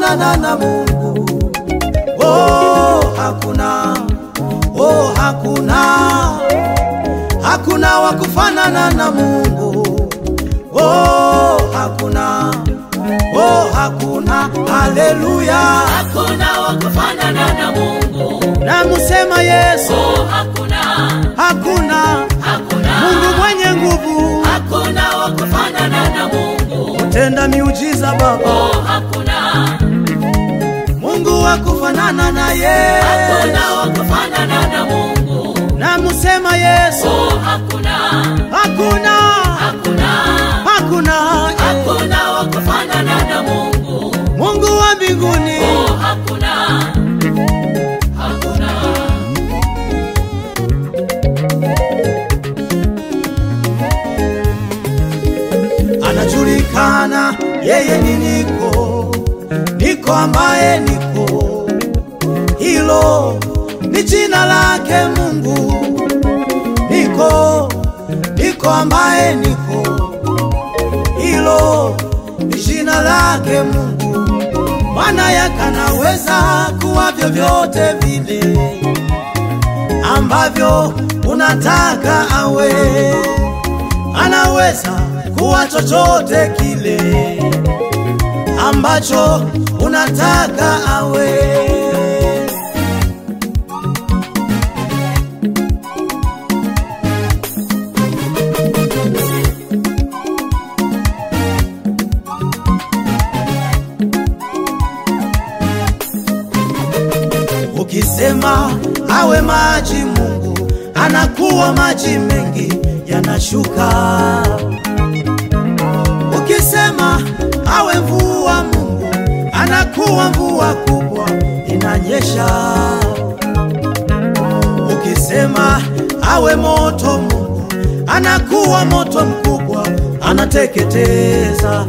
kufanana na Mungu. Oh, hakuna, oh, hakuna, hakuna wa kufanana na Mungu. Oh, hakuna, oh, hakuna, haleluya. Hakuna wa kufanana na Mungu. Namusema Yesu, Oh, hakuna, hakuna hakuna, Mungu mwenye nguvu, hakuna wa kufanana na Mungu. tenda miujiza Baba, Oh, hakuna, Mungu wa kufanana na yeye. hakuna wa kufanana na Mungu. Namusema Yesu, Oh, hakuna, hakuna, hakuna, hakuna hakuna wa kufanana na Mungu. Mungu wa mbinguni. Oh, hakuna, hakuna. anajulikana yeye ni niko niko ambaye niko hilo ni jina lake mungu niko niko ambaye niko hilo ni jina lake mungu maana yakanaweza kuwa vyovyote vile ambavyo unataka awe anaweza kuwa chochote kile ambacho unataka awe. Ukisema awe maji, Mungu anakuwa maji mengi yanashuka. Ukisema awe mvua, Mungu anakuwa mvua kubwa inanyesha. Ukisema awe moto, Mungu anakuwa moto mkubwa anateketeza.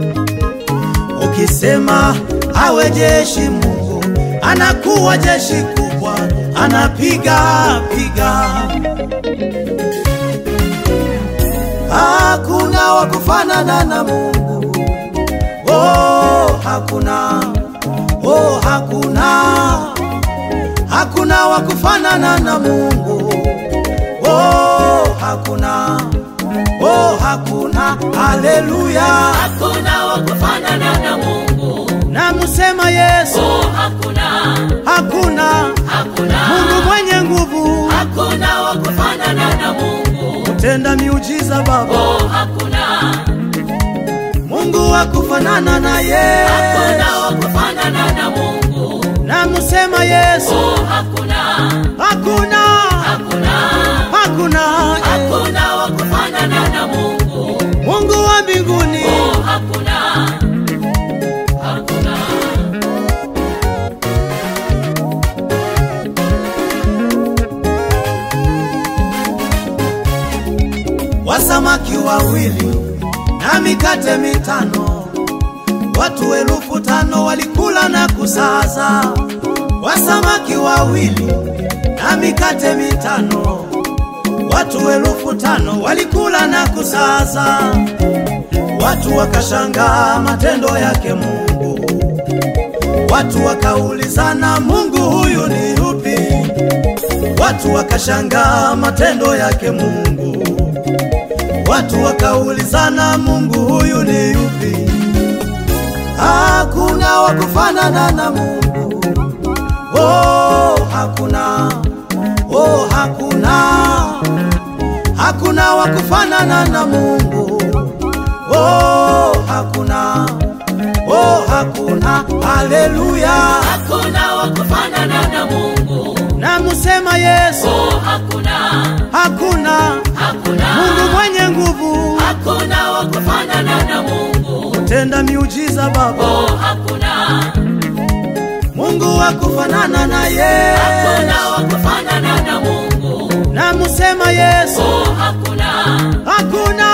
Ukisema awe jeshi, Mungu anakuwa jeshi kubwa anapiga piga. Hakuna wa kufanana na Mungu. Oh, hakuna. Oh, hakuna. Hakuna wa kufanana na Mungu. Oh, hakuna. Oh, hakuna. Haleluya. Hakuna wa kufanana na Mungu. Namusema Yesu, Oh, hakuna, hakuna hakuna, Mungu mwenye nguvu, hakuna wa kufanana na Mungu. tenda miujiza Baba, Oh, hakuna, Mungu wa kufanana na yeye. hakuna wa kufanana na Mungu. Namusema Yesu, Oh, hakuna, hakuna hakuna, hakuna hakuna wa kufanana na Mungu. Mungu wa mbinguni. Oh, hakuna, hakuna. Wasamaki wawili na mikate mitano, watu elfu tano walikula na kusaza. Wasamaki wawili na mikate mitano, watu elfu tano walikula na kusaza. Watu wakashangaa matendo yake Mungu, watu wakaulizana, Mungu huyu ni yupi? Watu wakashangaa matendo yake Mungu, watu wakaulizana, Mungu huyu ni yupi? Hakuna wa kufanana na Mungu. Oh, hakuna. Oh, hakuna. Hakuna wa kufanana na Mungu. Oh, hakuna. Oh, hakuna. Haleluya. Hakuna wa kufanana na Mungu. Namusema Yesu, Oh, hakuna, hakuna hakuna, Mungu mwenye nguvu, hakuna wa kufanana na Mungu. tenda miujiza Baba, Oh, hakuna, Mungu wa kufanana na yeye. hakuna wa kufanana na Mungu. Namusema Yesu, Oh, hakuna, hakuna